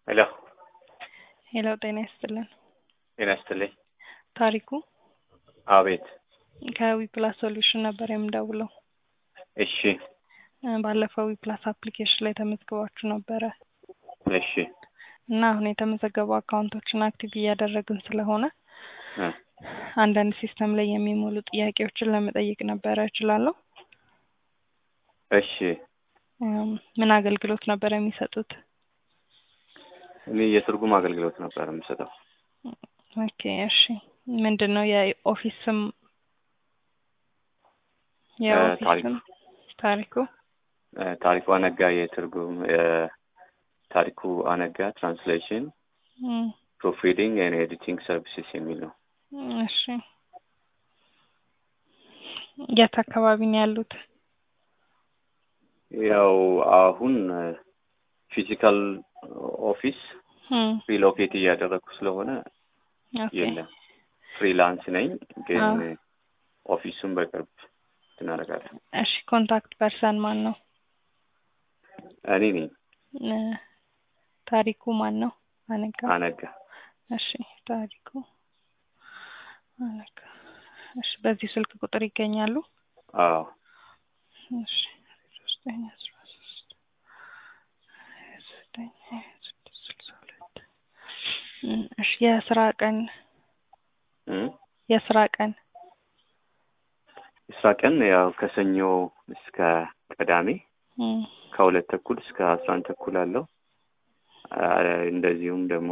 ሄሎ ሄሎ ጤና ይስጥልን። ጤና ይስጥልኝ። ታሪኩ አቤት። ከዊፕላስ ሶሉሽን ነበር የምደውለው። እሺ እ ባለፈው ዊፕላስ አፕሊኬሽን ላይ ተመዝግባችሁ ነበረ እሺ እና አሁን የተመዘገቡ አካውንቶችን አክቲቭ እያደረግን ስለሆነ እ አንዳንድ ሲስተም ላይ የሚሞሉ ጥያቄዎችን ለመጠየቅ ነበረ። እችላለሁ? እሺ እም፣ ምን አገልግሎት ነበር የሚሰጡት? እኔ የትርጉም አገልግሎት ነበር የምሰጠው። ኦኬ እሺ። ምንድን ነው የኦፊስ ስም? የኦፊስ ታሪኩ። ስም ታሪኩ። እ ታሪኩ አነጋ የትርጉም እ ታሪኩ አነጋ ትራንስሌሽን እም፣ ፕሩፍ ሪዲንግ ኤንድ ኤዲቲንግ ሰርቪስስ የሚል ነው። እሺ። የት አካባቢ ነው ያሉት? ያው አሁን ፊዚካል ኦፊስ እም፣ ሪሎኬት እያደረግኩ ስለሆነ ኦኬ የለም። ፍሪላንስ ነኝ ግን አዎ። ኦፊሱን በቅርብ እናደርጋለን። እሺ። ኮንታክት ፐርሰን ማን ነው? እኔ ነኝ እ ታሪኩ ማን ነው? አነጋ። አነጋ። እሺ ታሪኩ አነጋ። እሺ በዚህ ስልክ ቁጥር ይገኛሉ? አዎ እሺ ዘጠኝ አስራ ሶስት ዘጠኝ ሀያ ስድስት ስልሳ ሁለት እም፣ እሺ የስራ ቀን እ የስራ ቀን የስራ ቀን ያው ከሰኞ እስከ ቅዳሜ እም፣ ከሁለት ተኩል እስከ አስራ አንድ ተኩል አለው። አ፣ እንደዚሁም ደግሞ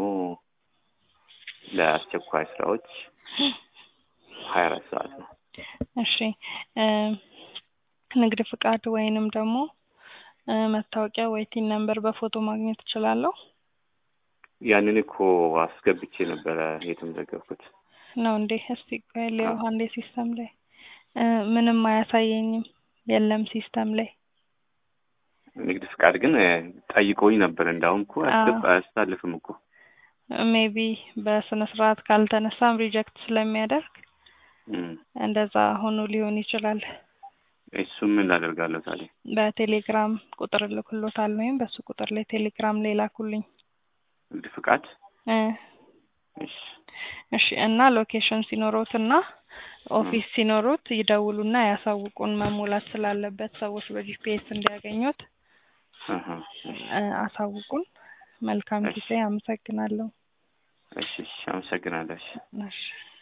ለአስቸኳይ ስራዎች ሀያ አራት ሰዓት ነው። እሺ እ ንግድ ፍቃድ ወይንም ደግሞ እ መታወቂያ ወይ ቲን ነምበር በፎቶ ማግኘት እችላለሁ? ያንን እኮ አስገብቼ ነበረ የተመዘገብኩት። ነው እንዴ? እስቲ ቆይ ልየው አዎ። አንዴ ሲስተም ላይ እ ምንም አያሳየኝም። የለም ሲስተም ላይ ንግድ ፍቃድ ግን እ ጠይቆኝ ነበር። እንዳሁም እኮ አያስገባ አያስተላልፍም እኮ ሜቢ በስነ ስርዓት ካልተነሳም ሪጀክት ስለሚያደርግ እም፣ እንደዛ ሆኖ ሊሆን ይችላል። እሱም ምን ላደርጋለሁ ታዲያ? በቴሌግራም ቁጥር እልክሎታል ወይም በሱ ቁጥር ላይ ቴሌግራም ላይ ላኩልኝ። ንግድ ፍቃድ እ እሺ እሺ እና ሎኬሽን ሲኖሮት እና ኦፊስ ሲኖሮት ይደውሉና ያሳውቁን። መሞላት ስላለበት ሰዎች በጂፒኤስ እንዲያገኙት አሀ፣ እሺ እ አሳውቁን። መልካም እሺ። ጊዜ። አመሰግናለሁ። እሺ እሺ፣ አመሰግናለሁ። እሺ እሺ